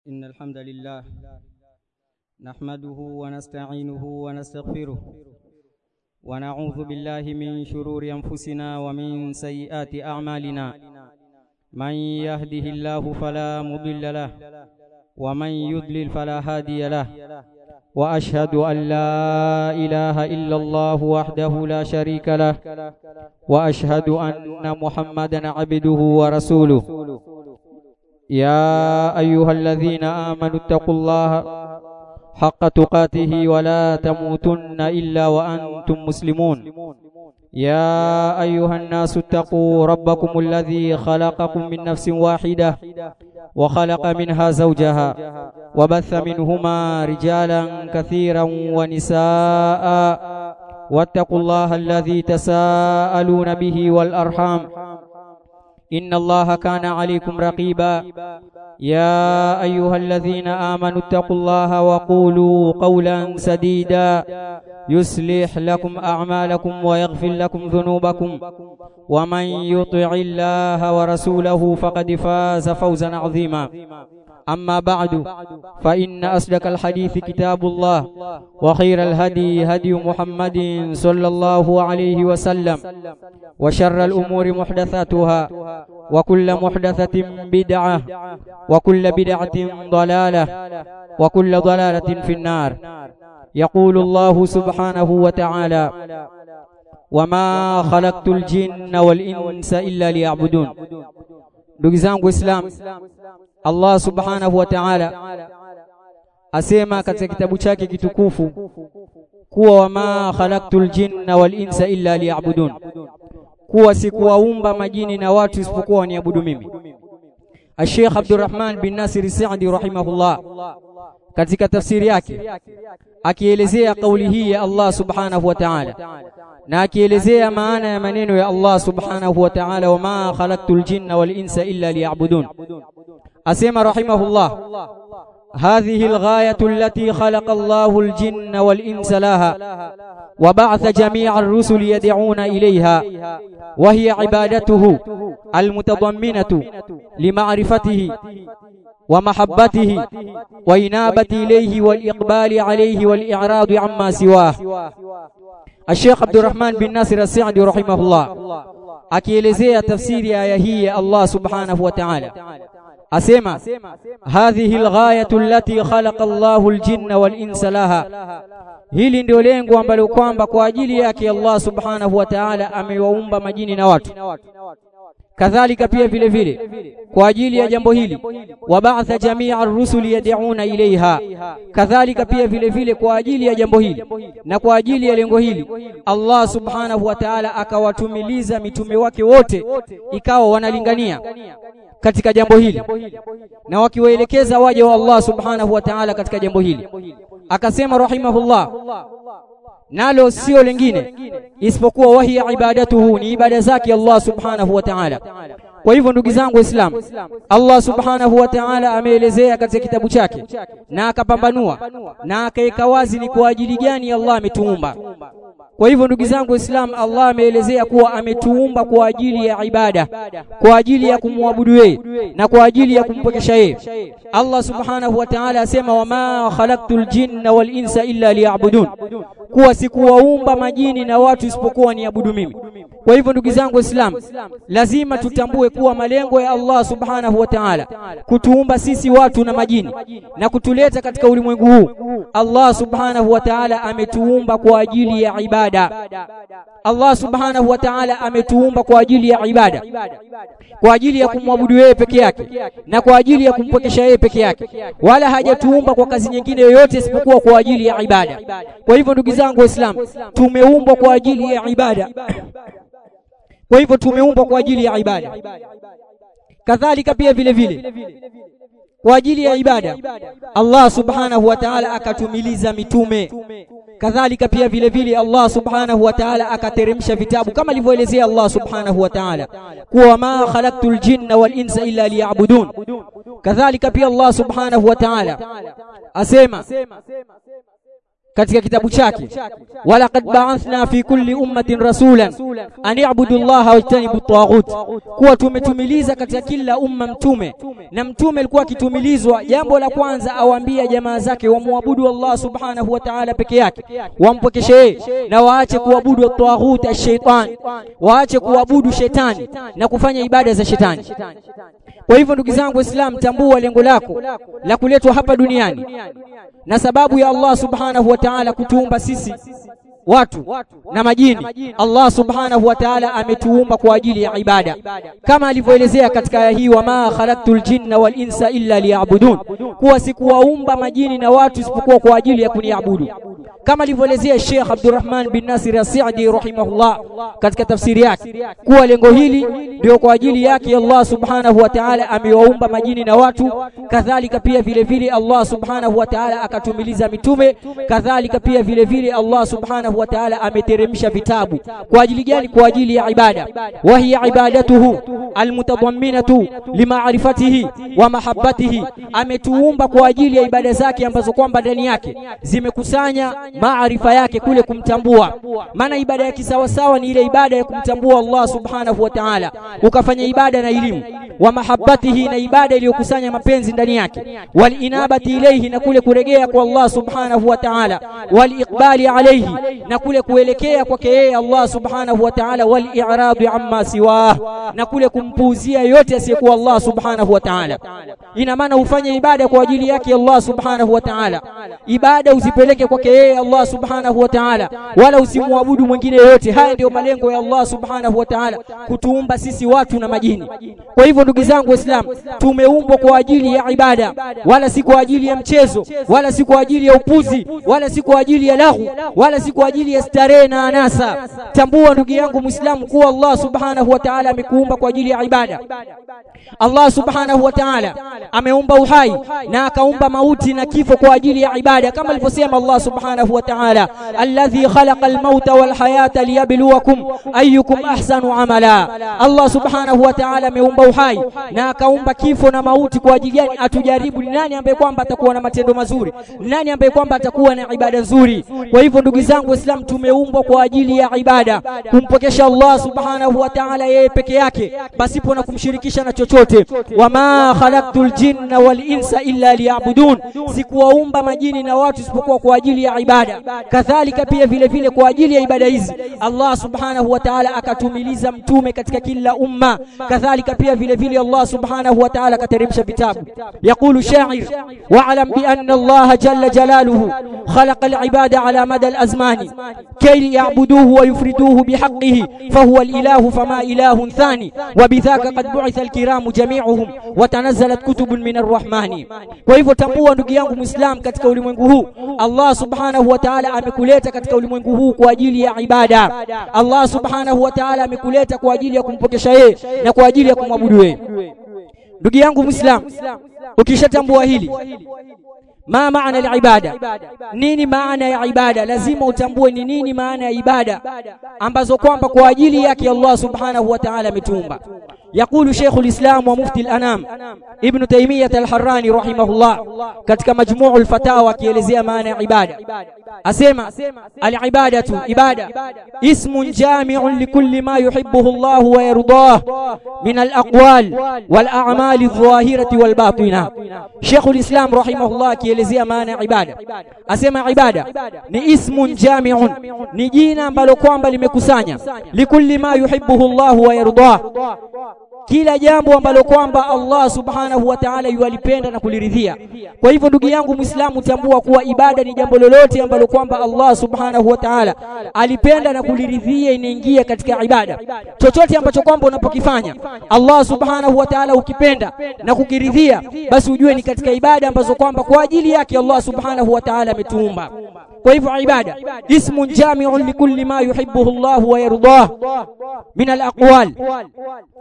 إن الحمد لله نحمده ونستعينه ونستغفره ونعوذ بالله من شرور أنفسنا ومن سيئات أعمالنا من يهده الله فلا مضل له ومن يضلل فلا هادي له وأشهد أن لا إله إلا الله وحده لا شريك له وأشهد أن محمدا عبده ورسوله يا أيها الذين آمنوا اتقوا الله حق تقاته ولا تموتن إلا وأنتم مسلمون يا أيها الناس اتقوا ربكم الذي خلقكم من نفس واحدة وخلق منها زوجها وبث منهما رجالا كثيرا ونساء واتقوا الله الذي تساءلون به والأرحام إن الله كان عليكم رقيبا يا أيها الذين آمنوا اتقوا الله وقولوا قولا سديدا يصلح لكم أعمالكم ويغفر لكم ذنوبكم ومن يطع الله ورسوله فقد فاز فوزا عظيما أما بعد فإن أصدق الحديث كتاب الله وخير الهدي هدي محمد صلى الله عليه وسلم وشر الأمور محدثاتها وكل محدثة بدعة وكل بدعة ضلالة وكل ضلالة في النار يقول الله سبحانه وتعالى وما خلقت الجن والإنس إلا ليعبدون ndugu zangu Islam Allah subhanahu wa ta'ala asema katika kitabu chake kitukufu kuwa wama khalaqtul jinna wal insa illa liya'budun kuwa sikuwaumba majini na watu isipokuwa waniabudu mimi Sheikh Abdurrahman bin Nasir Saadi rahimahullah katika tafsiri yake akielezea kauli hii ya Allah subhanahu wa ta'ala na akielezea maana ya maneno ya Allah subhanahu wa ta'ala wama khalaqtul jinna wal insa illa liya'budun asema rahimahullah هذه الغاية التي خلق الله الجن والإنس لها وبعث جميع الرسل يدعون إليها وهي عبادته المتضمنة لمعرفته ومحبته وإنابة إليه والإقبال عليه والإعراض عما سواه الشيخ عبد الرحمن بن ناصر السعدي رحمه الله akielezea tafsiri ya aya hii ya Allah subhanahu wa ta'ala asema hadhihi alghayatu allati khalaqa Allahu aljinna wal insa laha hili ndio lengo ambalo kwamba kwa ajili yake Allah subhanahu wa ta'ala amewaumba majini na watu kadhalika pia vile vile kwa ajili ya jambo hili wabaatha jamia ar-rusuli yad'una ilaiha kadhalika pia vile vile kwa ajili ya jambo hili na kwa ajili ya lengo hili Allah subhanahu wa ta'ala akawatumiliza mitume wake wote ikawa wanalingania katika jambo hili na wakiwaelekeza waja wa Allah subhanahu wa ta'ala katika jambo hili akasema rahimahullah nalo sio lingine isipokuwa wahi ibadatuhu ni ibada zake Allah subhanahu wa ta'ala kwa hivyo ndugu zangu waislamu Allah subhanahu wa ta'ala ameelezea katika kitabu chake na akapambanua na akaweka wazi ni kwa ajili gani Allah ametuumba kwa hivyo ndugu zangu waislamu Allah ameelezea kuwa ametuumba kwa ajili ya ibada kwa ajili ya kumwabudu yeye na kwa ajili ya kumpokesha yeye Allah subhanahu wa ta'ala asema wama khalaqtul jinna wal insa illa liya'budun kuwa sikuwaumba majini na watu isipokuwa niabudu mimi kwa hivyo ndugu zangu waislamu lazima tutambue kuwa malengo ya Allah subhanahu wa ta'ala kutuumba sisi watu na majini na kutuleta katika ulimwengu huu Allah subhanahu wa ta'ala ametuumba kwa ajili ya ibada Allah subhanahu wa ta'ala ametuumba kwa ajili ya ibada kwa ajili ya kumwabudu yeye peke yake na kwa ajili ya kumpokesha yeye peke yake wala hajatuumba kwa kazi nyingine yoyote isipokuwa kwa ajili ya ibada kwa hivyo ndugu zangu waislamu tumeumbwa kwa ajili ya ibada kwa hivyo tumeumbwa kwa ajili ya ibada kadhalika pia vile vile kwa ajili ya ibada Allah subhanahu wa ta'ala akatumiliza mitume kadhalika pia vile vile Allah subhanahu wa ta'ala akateremsha vitabu kama alivyoelezea Allah subhanahu wa ta'ala kuwa ma khalaqtul jinna wal insa illa liya'budun kadhalika pia Allah subhanahu wa ta'ala asema katika kitabu chake walaqad ba'athna fi kulli ummatin rasulan an i'budu llaha wajtanibu taghut kuwa tumetumiliza katika kila umma mtume na mtume alikuwa akitumilizwa jambo la kwanza awaambia jamaa zake wamwabudu Allah subhanahu wa ta'ala peke yake wampokeshe yeye na waache kuabudu taghut ash-shaytan waache kuabudu shetani na kufanya ibada za shetani kwa hivyo ndugu zangu waislamu tambua lengo lako la kuletwa hapa duniani na sababu ya Allah subhanahu wa ta'ala kutuumba sisi watu na majini Allah subhanahu wa ta'ala ametuumba kwa ajili ya ibada kama alivyoelezea katika aya hii wama khalaqtul jinna wal insa illa liya'budun kuwa sikuwaumba majini na watu isipokuwa kwa ajili ya kuniabudu kama alivyoelezea Sheikh Abdurrahman bin Nasir As-Sa'di rahimahullah katika tafsiri yake kuwa lengo hili ndio kwa ajili yake Allah subhanahu wa ta'ala amewaumba majini na watu kadhalika pia vile vile Allah subhanahu wa ta'ala akatumiliza mitume kadhalika pia vile vile Allah subhanahu wa ta'ala ameteremsha vitabu kwa ajili gani kwa ajili ya ibada wa hiya ibadatuhu almutadamminatu limaarifatihi wa mahabbatihi ametuumba kwa ajili ya ibada zake ambazo kwamba ndani yake zimekusanya maarifa yake kule kumtambua maana ibada ya kisawasawa ni ile ibada ya kumtambua Allah subhanahu wa ta'ala ukafanya ibada na elimu wa mahabbatihi na ibada iliyokusanya mapenzi ndani yake wal inabati ilayhi na kule kuregea kwa Allah subhanahu wa ta'ala wal iqbali alayhi na kule kuelekea kwake yeye Allah subhanahu wa ta'ala wal i'radu amma siwah na kule kumpuuzia yote asiyekuwa Allah subhanahu wa ta'ala ina maana ufanye ibada kwa ajili yake Allah subhanahu wa ta'ala ibada usipeleke kwake yeye Allah subhanahu wa ta'ala wala usimwabudu mwingine yote haya ndio malengo ya Allah subhanahu wa ta'ala kutuumba sisi watu na majini kwa hivyo ndugu zangu waislamu tumeumbwa kwa ajili ya ibada wala si kwa ajili ya mchezo wala si kwa ajili ya upuzi wala si kwa ajili ya lahu wala si kwa ajili ya starehe na anasa tambua ndugu yangu muislamu kuwa Allah subhanahu wa ta'ala amekuumba kwa ajili ya ibada Allah subhanahu wa ta'ala ameumba uhai na akaumba mauti na kifo kwa ajili ya ibada kama alivyosema Allah subhanahu wa ta'ala alladhi khalaqa al-mauta wal hayata liyabluwakum ayyukum ahsanu amala Allah subhanahu wa ta'ala ameumba uhai na akaumba kifo na mauti kwa ajili gani atujaribu ni nani ambaye kwamba atakuwa na matendo mazuri nani ambaye kwamba atakuwa na ibada nzuri kwa hivyo ndugu zangu waislamu tumeumbwa kwa ajili ya ibada kumpokesha Allah subhanahu wa ta'ala yeye peke yake pasipo na kumshirikisha na chochote wama khalaqtul jinna wal insa illa liya'budun sikuwaumba majini na watu isipokuwa kwa ajili ya ibada kadhalika pia vile vile kwa ajili ya ibada hizi Allah subhanahu wa ta'ala akatumiliza mtume katika kila umma kadhalika pia vile vile Allah subhanahu wa ta'ala akateremsha vitabu yaqulu sha'ir wa'lam bi anna Allah jalla jalaluhu khalaqa al-ibada ala mada al-azmani kay ya'buduhu wa yufriduhu bihaqqihi fahuwa al-ilahu fama ilahun thani wa bidhaka qad bu'itha al-kiramu jami'uhum wa tanazzalat kutubun min ar-rahmani kwa hivyo tambua ndugu yangu muislam katika ulimwengu huu Allah subhanahu wa ta'ala amekuleta katika ulimwengu huu kwa ajili ya ibada Allah subhanahu wa ta'ala amekuleta kwa ajili ya kumpokesha yeye na kwa ajili ya kumwabudu yeye ndugu yangu muislam ukishatambua hili ma maana ya ibada nini maana ya ibada lazima utambue ni nini maana ya ibada ambazo kwamba kwa ajili yake Allah subhanahu wa ta'ala ametumba يقول شيخ الإسلام ومفتي الأنام ابن تيمية الحراني رحمه الله katika مجموع الفتاوى kielezea maana ya ibada asema al-ibadatu ibada ismun jami'un likulli ma yuhibbuhu Allah wa yardah min al-aqwal wal a'mal adh-dhahirati wal batina Sheikh al-Islam rahimahullah kielezea maana ya ibada asema ibada ni ismun jami'un ni jina ambalo kwamba limekusanya likulli ma yuhibbuhu Allah wa yardah kila jambo ambalo kwamba Allah subhanahu wa ta'ala yualipenda na kuliridhia. Kwa hivyo ndugu yangu Muislamu, tambua kuwa ibada ni jambo lolote ambalo kwamba Allah subhanahu wa ta'ala alipenda na kuliridhia, inaingia katika ibada. Chochote ambacho kwamba unapokifanya Allah subhanahu wa ta'ala ukipenda na kukiridhia, basi ujue ni katika ibada ambazo kwamba kwa ajili yake Allah subhanahu wa ta'ala ametuumba. Kwa hivyo ibada ismun jami'un likulli ma yuhibbuhu Allah wa yardah min al-aqwal kadhalika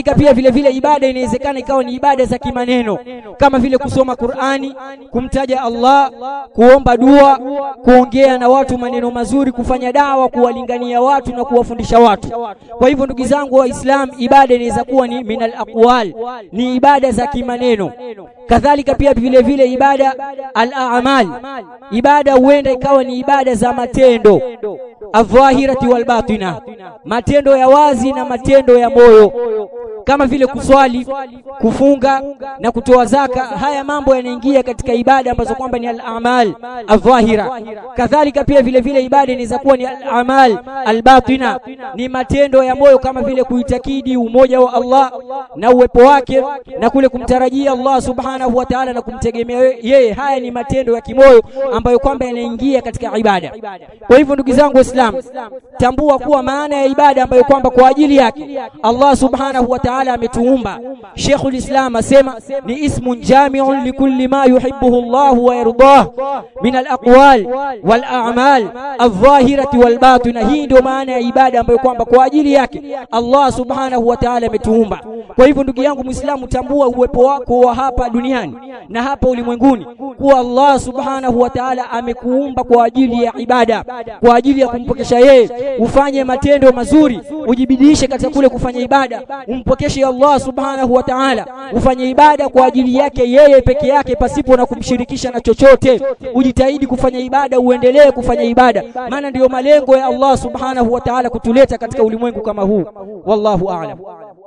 kadhalika pia vile vile ibada inawezekana ikawa ni ibada za kimaneno kama vile kusoma Qur'ani kumtaja Allah kuomba dua kuongea na watu maneno mazuri kufanya dawa kuwalingania watu na kuwafundisha watu kwa hivyo ndugu zangu waislamu ibada inaweza kuwa ni minal aqwal ni ibada za kimaneno kadhalika pia vile vile ibada al-a'mal ibada huenda ikawa ni ibada za matendo adh-dhahirati wal batina matendo ya wazi na matendo ya moyo kama vile kuswali kufunga na kutoa zaka haya mambo yanaingia katika ibada ambazo kwamba ni al-a'mal adh-dhahira kadhalika pia vile vile ibada inaweza kuwa ni al-a'mal al-batina ni matendo ya moyo kama vile kuitakidi umoja wa Allah na uwepo wake na kule kumtarajia Allah subhanahu wa ta'ala na kumtegemea yeye haya ni matendo ya kimoyo ambayo kwamba yanaingia katika ibada kwa hivyo ndugu zangu waislamu tambua kuwa maana ya ibada ambayo kwamba kwa ajili yake Allah subhanahu wa ta'ala ametuumba Sheikhul Islam asema ni ismun jami'un likulli ma yuhibbuhu Allah wa yardah min al-aqwal wal a'mal adh-dhahirati wal batina hii ndio maana ya ibada ambayo kwamba kwa ajili yake Allah subhanahu wa ta'ala ametuumba kwa hivyo ndugu yangu muislamu tambua uwepo wako wa hapa duniani na hapa ulimwenguni kuwa Allah subhanahu wa ta'ala amekuumba kwa ajili ya ibada kwa ajili ya kumpokesha yeye ufanye matendo mazuri ujibidishe katika kule kufanya ibada umpokeshe Allah subhanahu wa ta'ala ufanye ibada kwa ajili yake yeye peke yake pasipo na kumshirikisha na chochote ujitahidi kufanya ibada uendelee kufanya ibada maana ndiyo malengo ya Allah subhanahu wa ta'ala kutuleta katika ulimwengu kama huu wallahu a'lam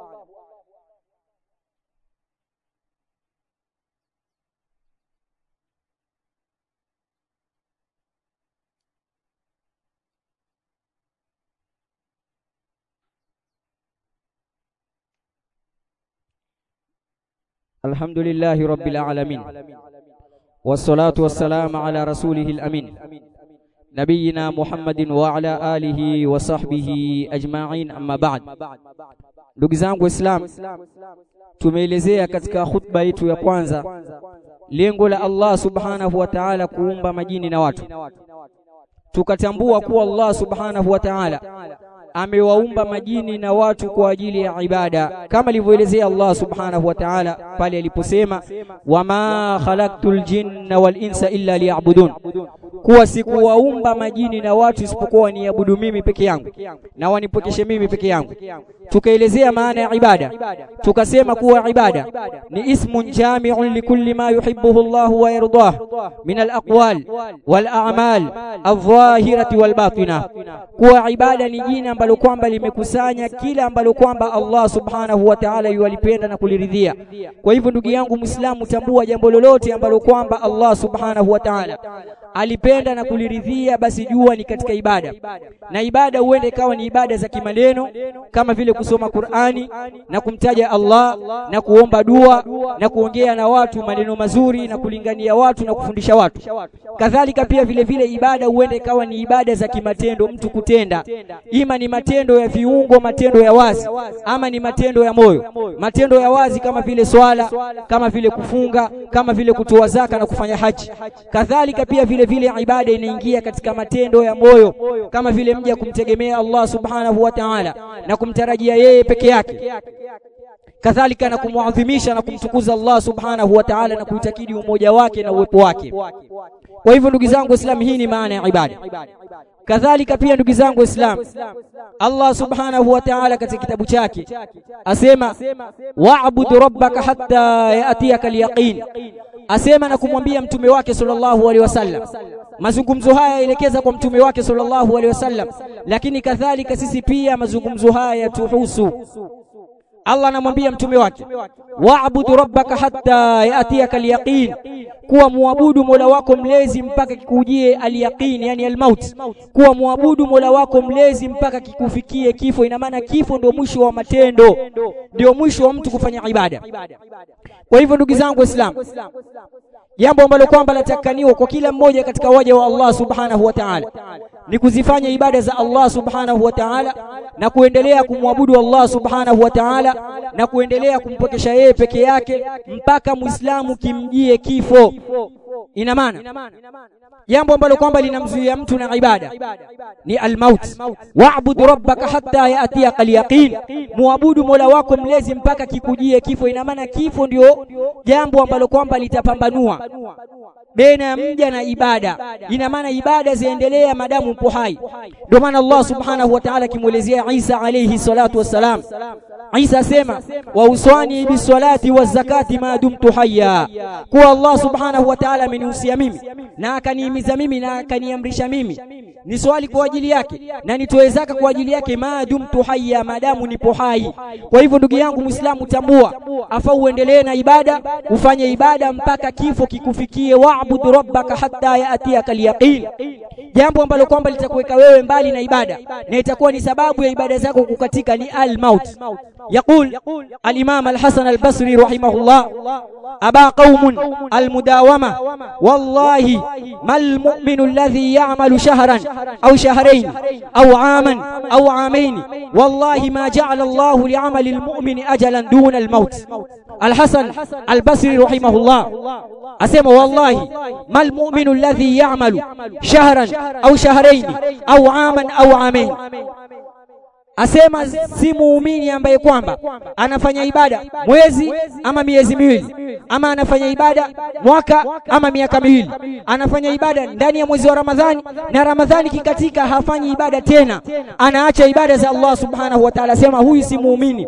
الحمد لله رب العالمين والصلاة والسلام على رسوله الأمين نبينا محمد وعلى آله وصحبه أجمعين أما بعد ndugu zangu waislamu tumeelezea katika khutba yetu ya kwanza lengo la Allah subhanahu wa ta'ala kuumba majini na watu tukatambua kuwa Allah subhanahu wa ta'ala amewaumba majini na watu kwa ajili ya ibada kama alivyoelezea Allah subhanahu wa ta'ala pale aliposema wama khalaqtul jinna wal insa illa liya'budun kuwa sikuwaumba majini na watu isipokuwa waniabudu mimi peke yangu na wanipokeshe mimi peke yangu tukaelezea maana ya ibada tukasema kuwa ibada ni ismun jami'un likulli ma yuhibbuhu Allah wa yardah min al-aqwal wal a'mal adh-dhahirati wal batina kuwa ibada ni jina ambalo kwamba limekusanya kila ambalo kwamba Allah subhanahu wa ta'ala yualipenda na kuliridhia kwa hivyo ndugu yangu muislamu tambua jambo lolote ambalo kwamba Allah subhanahu wa ta'ala alipenda na kuliridhia basi jua ni katika ibada na ibada huenda ikawa ni ibada za kimaneno kama vile kusoma Qur'ani na kumtaja Allah na kuomba dua na kuongea na watu maneno mazuri na kulingania watu na kufundisha watu kadhalika pia vile vile ibada huenda ikawa ni ibada za kimatendo mtu kutenda ima ni matendo ya viungo matendo ya wazi ama ni matendo ya moyo matendo ya wazi kama vile swala kama vile kufunga kama vile kutoa zaka na kufanya haji kadhalika pia vile vile ibada inaingia katika matendo ya moyo kama vile mja kumtegemea Allah subhanahu wa ta'ala na kumtarajia yeye peke yake kadhalika na kumwadhimisha na kumtukuza Allah subhanahu wa ta'ala na kuitakidi umoja wake na uwepo wake kwa hivyo ndugu zangu waislamu hii ni maana ya ibada kadhalika pia ndugu zangu waislamu Allah subhanahu wa ta'ala katika kitabu chake asema wa'bud rabbaka hatta ya'tiyaka al-yaqin asema na kumwambia mtume wake sallallahu alaihi wasallam mazungumzo haya yaelekeza kwa mtume wake sallallahu alaihi wasallam lakini kadhalika sisi pia mazungumzo haya yatuhusu Allah anamwambia mtume wake wa'budu rabbaka hatta yatiyaka al-yaqin kuwa muabudu Mola wako mlezi mpaka kikujie al-yaqin yani al-maut kuwa muabudu Mola wako mlezi mpaka kikufikie kifo ina maana kifo ndio mwisho wa matendo ndio mwisho wa mtu kufanya ibada kwa hivyo ndugu zangu waislamu jambo ambalo kwamba latakaniwa kwa kila mmoja katika waja wa Allah subhanahu wa ta'ala ni kuzifanya ibada za Allah subhanahu wa ta'ala na kuendelea kumwabudu Allah subhanahu wa ta'ala na kuendelea kumpokesha yeye peke yake mpaka muislamu kimjie kifo ina maana jambo ambalo kwamba linamzuia mtu na ibada ni almaut wa'bud rabbaka hatta yatiyaka alyaqin muabudu mola wako mlezi mpaka kikujie kifo ina maana kifo ndio jambo ambalo kwamba litapambanua baina ya mja na ibada ina maana ibada ziendelea madamu upo hai ndio maana Allah subhanahu wa ta'ala kimuelezea Isa alayhi salatu wassalam Isa asema wa uswani bisalati wa zakati ma dumtu hayya kuwa Allah subhanahu wa ta'ala amenihusia mimi na akanihimiza mimi na akaniamrisha mimi ni swali kwa ajili yake na nitoe zaka kwa ajili yake ma dumtu hayya madamu nipo hai kwa hivyo ndugu yangu muislamu tambua afa uendelee na ibada ufanye ibada mpaka kifo kikufikie wa'bud rabbaka hatta yatiyaka alyaqin jambo ambalo kwamba litakuweka wewe mbali na ibada na itakuwa ni sababu ya ibada zako kukatika ni al-maut يقول الإمام الحسن البصري رحمه الله أبا قوم المداومة والله ما المؤمن الذي يعمل شهرا أو شهرين أو عاما أو عامين والله ما جعل الله لعمل المؤمن أجلا دون الموت الحسن البصري رحمه الله أسمى والله ما المؤمن الذي يعمل شهرا أو شهرين أو عاما أو عامين asema si muumini ambaye kwamba anafanya ibada mwezi ama miezi miwili ama anafanya ibada mwaka ama miaka miwili anafanya ibada ndani ya mwezi wa Ramadhani na Ramadhani kikatika hafanyi ibada tena anaacha ibada za Allah subhanahu wa ta'ala sema huyu si muumini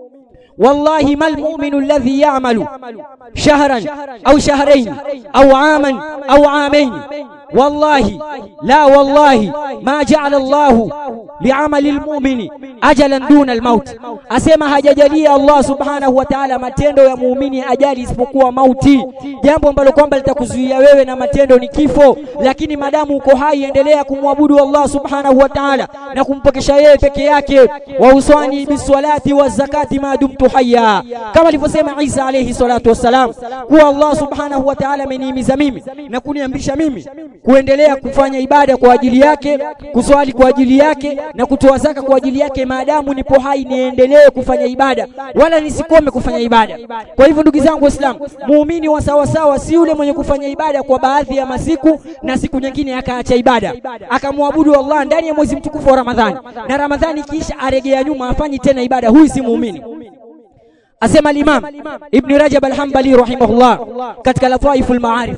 والله ما المؤمن الذي يعمل شهرا أو شهرين أو عاما أو عامين والله لا والله ما جعل الله لعمل المؤمن أجلا دون الموت أسمى hajajalia Allah subhanahu wa ta'ala matendo ya muumini ajali isipokuwa mauti jambo ambalo kwamba litakuzuia wewe na matendo ni kifo lakini madamu uko hai endelea kumwabudu Allah subhanahu wa ta'ala na kumpokesha yeye peke yake wa uswani biswalati wa zakati ma dumtu hayya kama alivyosema Isa alayhi salatu wassalam kuwa Allah subhanahu wa ta'ala amenihimiza mimi na kuniamrisha mimi kuendelea kufanya ibada kwa ajili yake kuswali kwa ajili yake na kutoa zaka kwa ajili yake maadamu nipo hai niendelee kufanya ibada wala nisikome kufanya ibada kwa hivyo ndugu zangu waislamu muumini wa sawa sawa si yule mwenye kufanya ibada kwa baadhi ya masiku na siku nyingine akaacha ibada akamwabudu Allah ndani ya mwezi mtukufu wa Ramadhani na Ramadhani kisha aregea nyuma afanyi tena ibada huyu si muumini asema al-Imam Ibn Rajab al-Hanbali rahimahullah katika Lataiful Ma'arif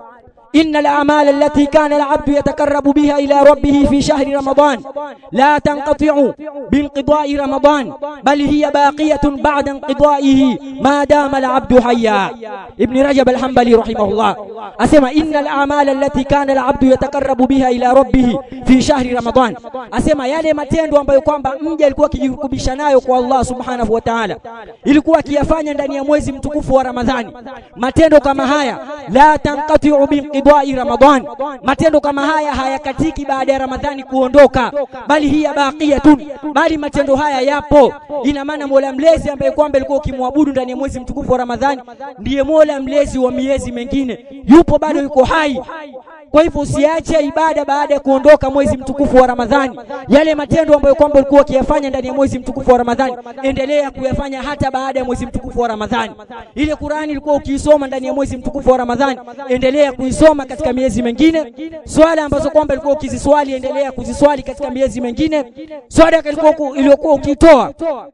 إن الأعمال التي كان العبد يتقرب بها إلى ربه في شهر رمضان لا تنقطع بانقضاء رمضان بل هي باقية بعد انقضائه ما دام العبد حيا ابن رجب الحنبلي رحمه الله أسمى إن الأعمال التي كان العبد يتقرب بها إلى ربه في شهر رمضان أسمى yale matendo ambayo kwamba mja alikuwa akijirukubisha nayo kwa Allah subhanahu wa ta'ala ilikuwa akiyafanya ndani ya mwezi mtukufu wa Ramadhani matendo kama haya la tanqati'u binqidai Ramadhan matendo kama haya hayakatiki baada ya Ramadhani kuondoka bali hiya baqiyatun bali matendo haya yapo ina maana Mola mlezi ambaye kwamba alikuwa ukimwabudu ndani ya mwezi mtukufu wa Ramadhani ndiye Mola mlezi wa miezi mengine yupo bado yuko hai kwa hivyo usiache ibada baada ya kuondoka mwezi mtukufu wa Ramadhani. Yale matendo ambayo kwamba ulikuwa ukiyafanya ndani ya mwezi mtukufu wa Ramadhani, endelea kuyafanya hata baada ya mwezi mtukufu wa Ramadhani. Ile Qur'ani ilikuwa ukiisoma ndani ya mwezi mtukufu wa Ramadhani, endelea kuisoma katika miezi mengine. Swala ambazo kwamba ilikuwa ukiziswali, endelea kuziswali katika miezi mengine. Swala ilikuwa iliyokuwa ukitoa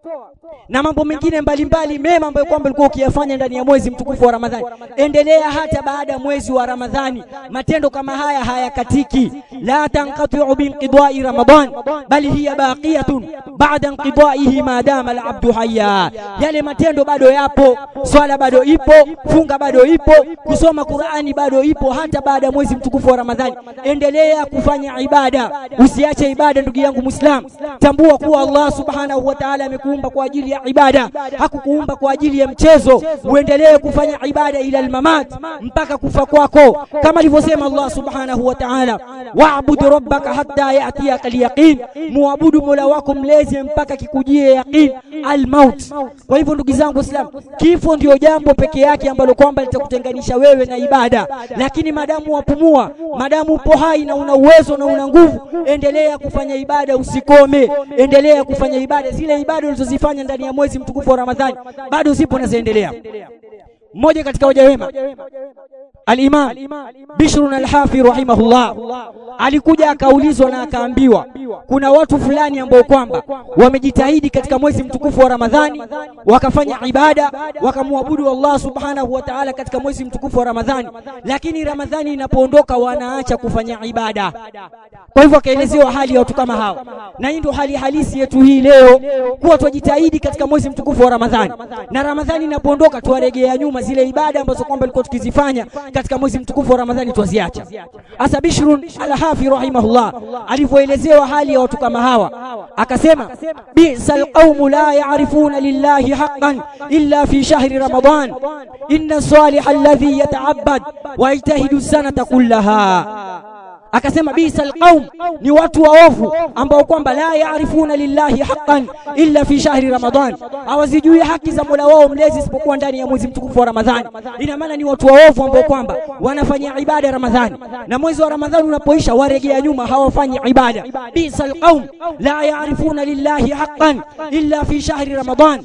na mambo mengine mbalimbali mema ambayo kwamba ulikuwa ukiyafanya ndani ya mwezi mtukufu wa Ramadhani, endelea hata baada ya mwezi wa Ramadhani. Matendo kama haya hayakatiki, la tanqati'u binqidai Ramadan bali hiya baqiyatun ba'da inqidaihi ma dama al-abdu hayya. Yale matendo bado yapo, swala bado ipo, funga bado ipo, kusoma Qur'ani bado ipo hata baada ya mwezi mtukufu wa Ramadhani. Endelea kufanya ibada, usiache ibada ndugu yangu Muislam. Tambua kuwa Allah subhanahu wa ta'ala amekuumba kwa ajili ya ibada, hakukuumba kwa ajili ya mchezo. Uendelee kufanya ibada ila almamat, mpaka kufa kwako, kama alivyosema Allah subhanahu wa ta'ala, wa'bud rabbaka hatta ya'tiyaka al-yaqin, muabudu mola wako mlezi mpaka kikujie yaqin al-maut. Kwa hivyo ndugu zangu Waislamu, kifo ndio jambo peke yake ambalo kwamba litakutenganisha wewe na ibada, lakini madamu wapumua, madamu upo hai na una uwezo na una nguvu, endelea kufanya ibada, usikome, endelea kufanya ibada. Zile ibada ulizozifanya ndani ya mwezi mtukufu wa Ramadhani bado zipo na zaendelea. Mmoja katika waja wema Al-Imam Bishr al-Hafi rahimahullah alikuja akaulizwa na akaambiwa kuna watu fulani ambao kwamba wamejitahidi katika mwezi mtukufu wa Ramadhani wakafanya ibada wakamwabudu Allah subhanahu wa ta'ala katika mwezi mtukufu wa Ramadhani, lakini Ramadhani inapoondoka wanaacha kufanya ibada. Kwa hivyo akaelezewa hali ya watu kama hawa, na hii ndio hali halisi yetu hii leo, kuwa twajitahidi katika mwezi mtukufu wa Ramadhani, na Ramadhani inapoondoka tuwaregea nyuma zile ibada ambazo kwamba tulikuwa tukizifanya katika mwezi mtukufu wa Ramadhani twaziacha. Asa Bishrun al-Hafi rahimahullah alivyoelezewa hali ya watu kama hawa akasema, bisal qaumu la ya'rifuna lillahi haqqan illa fi shahri ramadan inna salih alladhi yata'abbad wa yajtahidu sanata kullaha akasema bisa alqaum ni watu waovu ambao kwamba la yaarifuna lillahi haqqan illa fi shahri ramadan hawazijui haki za Mola wao mlezi isipokuwa ndani ya mwezi mtukufu wa Ramadhani ina maana ni watu waovu ambao kwamba wanafanya ibada Ramadhani na mwezi wa Ramadhani unapoisha waregea nyuma hawafanyi ibada bisa alqaum la yaarifuna lillahi haqqan illa fi shahri ramadan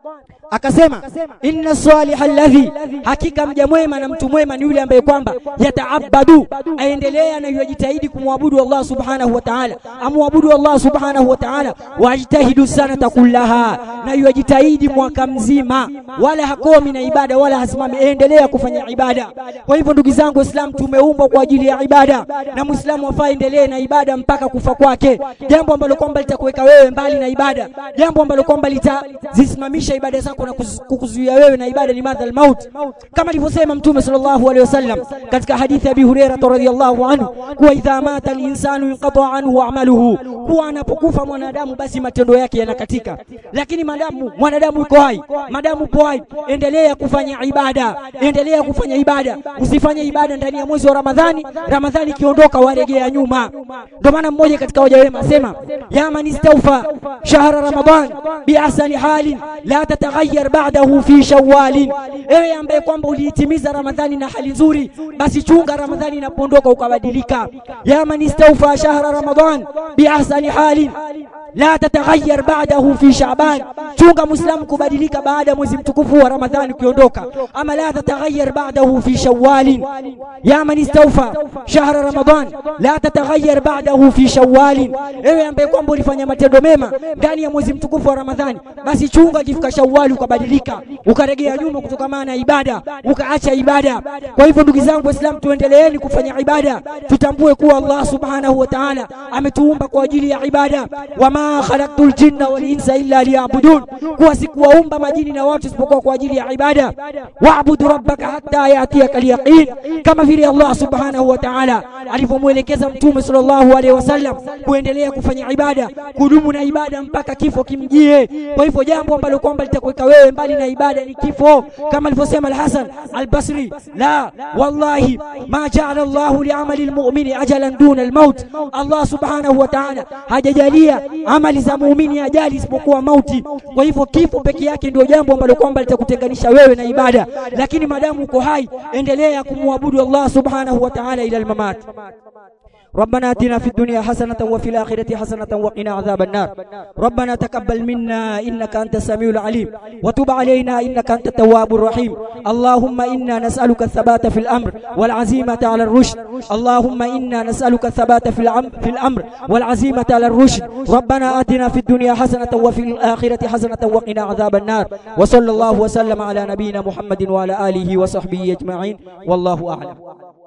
akasema inna salih alladhi hakika mja mwema na mtu mwema ni yule ambaye kwamba yataabadu aendelea na yajitahidi kumwabudu Allah subhanahu wa ta'ala amwabudu Allah subhanahu wa ta'ala wajitahidu sanata kullaha na yajitahidi mwaka mzima wala hakomi na ibada wala hasimami endelea kufanya ibada kwa hivyo ndugu zangu waislamu tumeumbwa kwa ajili ya ibada na muislamu afaa endelee na ibada mpaka kufa kwake jambo ambalo kwamba litakuweka wewe mbali na ibada jambo ambalo kwamba litazisimamisha ibada zako na kukuzuia wewe na ibada ni madhal maut kama alivyosema mtume sallallahu alaihi wasallam katika hadithi ya Abi Hurairah radhiyallahu anhu kuwa idha mata al-insanu inqata anhu amaluhu kuwa anapokufa mwanadamu basi matendo yake yanakatika lakini madamu mwanadamu yuko hai madamu upo hai endelea kufanya ibada endelea kufanya ibada usifanye ibada ndani ya mwezi wa Ramadhani Ramadhani ikiondoka waregea nyuma ndio maana mmoja katika waja wema asema ya man istawfa shahra ramadan bi ahsani halin la tataghayyar ba'dahu fi shawwal ewe ambaye kwamba uliitimiza Ramadhani na hali nzuri basi chunga Ramadhani inapoondoka ukabadilika ya man istawfa shahra ramadan bi ahsani halin la tataghayyar ba'dahu fi sha'ban chunga muislamu kubadilika baada ya mwezi mtukufu wa ramadhani ukiondoka ama la tataghayyar ba'dahu fi shawwal ya man istawfa shahra ramadan la tataghayyar ba'dahu fi shawwal ewe ambaye kwamba ulifanya matendo mema ndani ya mwezi mtukufu wa ramadhani basi chunga kifika shawwal ukabadilika ukaregea nyuma kutokana na ibada ukaacha ibada kwa hivyo ndugu zangu waislamu tuendeleeni kufanya ibada tutambue kuwa Allah subhanahu wa ta'ala ametuumba kwa ajili ya ibada wama khalaqtul jinna wal insa illa liya'budun kuwa sikuwaumba majini na watu isipokuwa kwa ajili ya ibada wa'budu rabbaka hatta yatiyaka al-yaqin kama vile Allah subhanahu wa ta'ala alivyomwelekeza mtume sallallahu alaihi wasallam kuendelea kufanya ibada kudumu na ibada mpaka kifo kimjie kwa hivyo jambo ambalo kwamba litakuweka wewe mbali na ibada ni kifo kama alivyosema al-Hasan al-Basri la wallahi ma ja'ala Allah li'amali al-mu'mini ajalan duna al-maut Allah subhanahu wa ta'ala hajajalia amali za muumini ajali isipokuwa mauti kwa hivyo kifo peke yake ndio jambo ambalo kwamba litakutenganisha wewe na ibada lakini madamu uko hai endelea kumwabudu Allah subhanahu wa ta'ala ila al-mamat ربنا اتنا في الدنيا حسنة وفي الآخرة حسنة وقنا عذاب النار ربنا تقبل منا إنك أنت السميع العليم وتب علينا إنك أنت التواب الرحيم اللهم إنا نسألك الثبات في الأمر والعزيمة على الرشد اللهم إنا نسألك الثبات في الأمر, في الأمر والعزيمة على الرشد ربنا آتنا في الدنيا حسنة وفي الآخرة حسنة وقنا عذاب النار وصلى الله وسلم على نبينا محمد وعلى آله وصحبه أجمعين والله أعلم